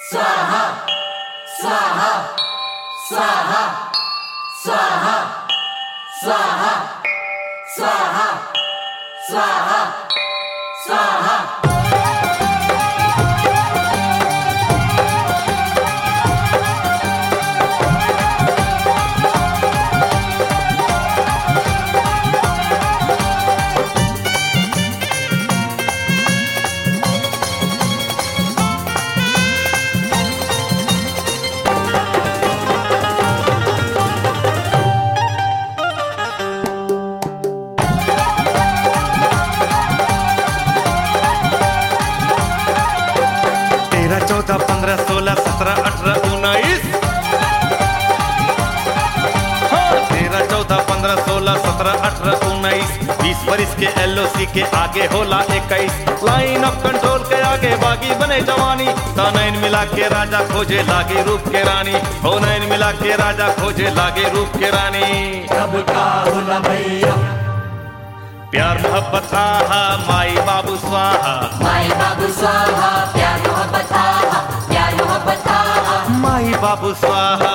स्वाहा स्वाहा स्वाहा स्वाहा स्वाहा स्वाहा स्वाहा स्वाहा तेरह चौदह पंद्रह सोलह सत्रह अठारह उन्नीस हाँ, तेरह चौदह पंद्रह सोलह सत्रह अठारह उन्नीस बीस बरिस के एलओसी के आगे होला इक्कीस लाइन ऑफ कंट्रोल के आगे बागी बने जवानी तो नैन मिला के राजा खोजे लागे रूप के रानी हो नैन मिला के राजा खोजे लागे रूप के रानी कब का होला भैया प्यार मोहब्बत आहा माई बाबू स्वाहा माई बाबू स्वाहा प्यार मोहब्बत आहा प्यार मोहब्बत आहा माई बाबू स्वाहा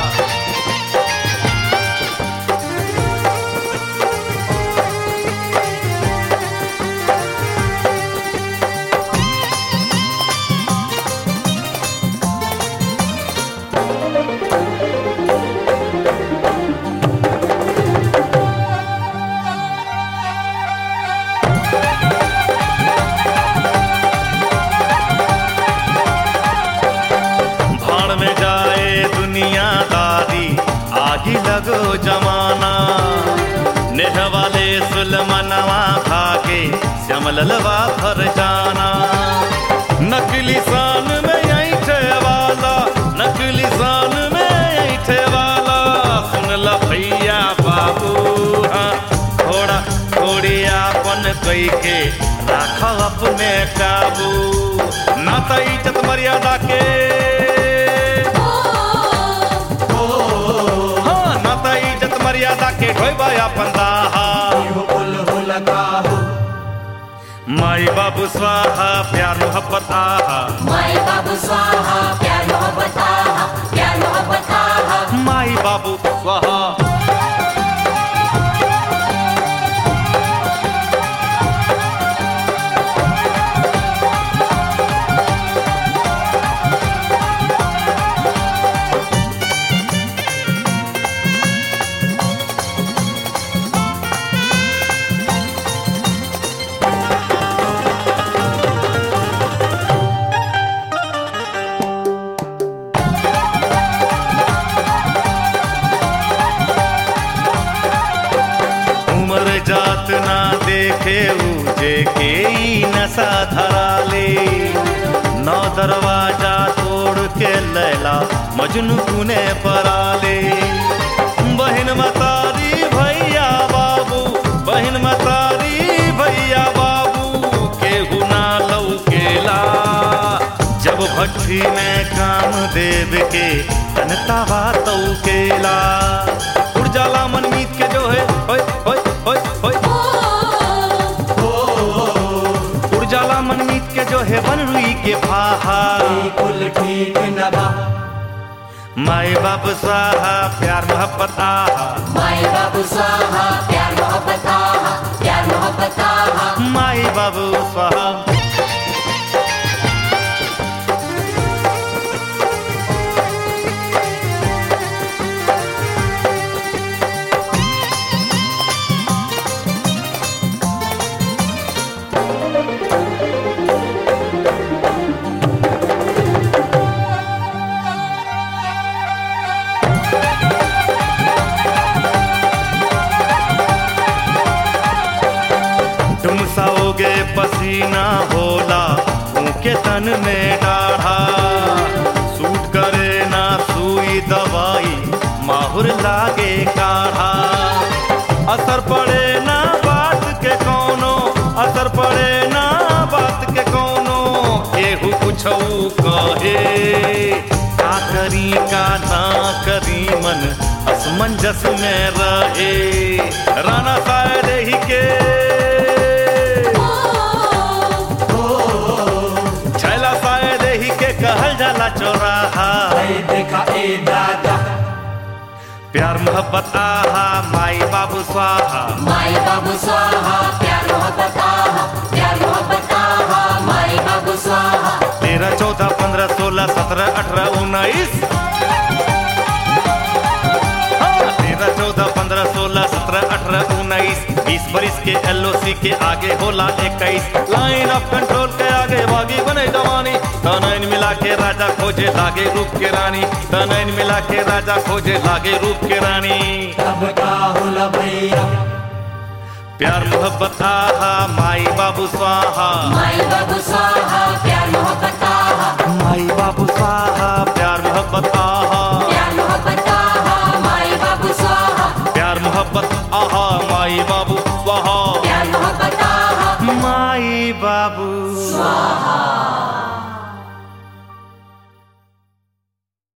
भाड़ में जाए दुनियादारी आगी लगो जमाना नेह वाले सुलमनवा भागे श्यामललवा भर जाना नकली शान में ऐठे वाला नकली शान में ऐठे वाला सुन ल भैया बाबू हाँ थोड़ा थोड़ी आपन कई के राख अपने काबू ना तो इज्जत मर्यादा के हाँ ना तो इज्जत मर्यादा के ढोबा अपन दाहा कुल होला काहू माई बाबू स्वाहा प्यार मोहब्बत आहा माई बाबू स्वाहा प्यार मोहब्बत आहा प्यार मोहब्बत आहा माई बाबू स्वाहा उम्र जात ना देखे ऊजे के ई नशा धरा ले नौ दरवाजा तोड़ के लैला मजनू कुने परा ले बहन मतारी भैया बाबू बहन मतारी भैया बाबू केहू ना लौकेला जब भट्टी में काम देव के तनता बात केला उड़ जाला मन मीत के जो है होय होय होय होय उड़ जाला मन मीत के जो है बन रुई के भाहा कुल ठीक न बा माए बाप स्वाहा प्यार मोहब्बत आहा माई बाबू स्वाहा प्यार मोहब्बत आहा प्यार मोहब्बत आहा माई बाबू स्वाहा तुम साओगे पसीना होला उनके तन में डाढ़ा सूट करे ना सुई दवाई माहुर लागे काढ़ा असर पड़े ना बात के कोनो असर पड़े ना बात के कोनो केहू कुछऊ कहे का करी का ना करी मन असमंजस में रहे राणा शायद ही के छैला शायद ही के कहल जाला चौराहा ए देखा ए दादा प्यार मोहब्बत आहा माई बाबू स्वाहा माई बाबू स्वाहा प्यार मोहब्बत आहा प्यार मोहब्बत आहा माई बाबू स्वाहा तेरह चौदह पंद्रह सोलह सत्रह अठारह उन्नीस हाँ, तेरह चौदह पंद्रह सोलह सत्रह अठारह उन्नीस बीस बरिस के एलओसी के आगे होला इक्कीस लाइन ऑफ कंट्रोल के आगे भागी बने जवानी तनैन मिला के राजा खोजे लागे रूप के रानी तनैन मिला के राजा खोजे लागे रूप के रानी तब का होला भैया प्यार मोहब्बत आहा माई बाबू स्वाहा माई बाबू स्वाहा प्यार